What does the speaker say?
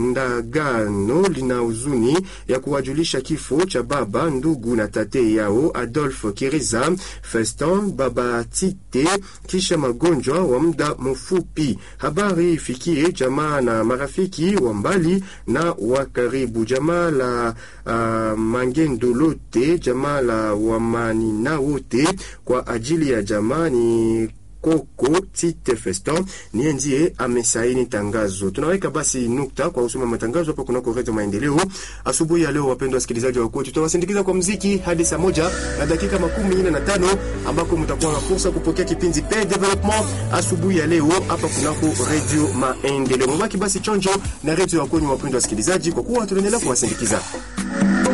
Ndagano lina huzuni ya kuwajulisha kifo cha baba, ndugu na tate yao Adolphe Kiriza Feston baba Tite kisha magonjwa wa muda mfupi. Habari ifikie jamaa na marafiki wa mbali na wa karibu, jamaa la uh, Mangendo lote, jamaa la Wamanina wote, kwa ajili ya jamaa ni Koko Tite Feston niye ndiye amesaini tangazo. Tunaweka basi nukta kwa usoma matangazo hapo kunako Redio Maendeleo asubuhi ya leo. Wapendwa wasikilizaji wa kwetu, tutawasindikiza kwa mziki hadi saa moja na dakika makumi nne na tano ambako mtakuwa na fursa kupokea kipindi Pe Development asubuhi ya leo hapa kunako Redio Maendeleo. Mubaki basi chonjo na redio ya kwenyu, wapendwa wasikilizaji, kwa kuwa tunaendelea kuwasindikiza.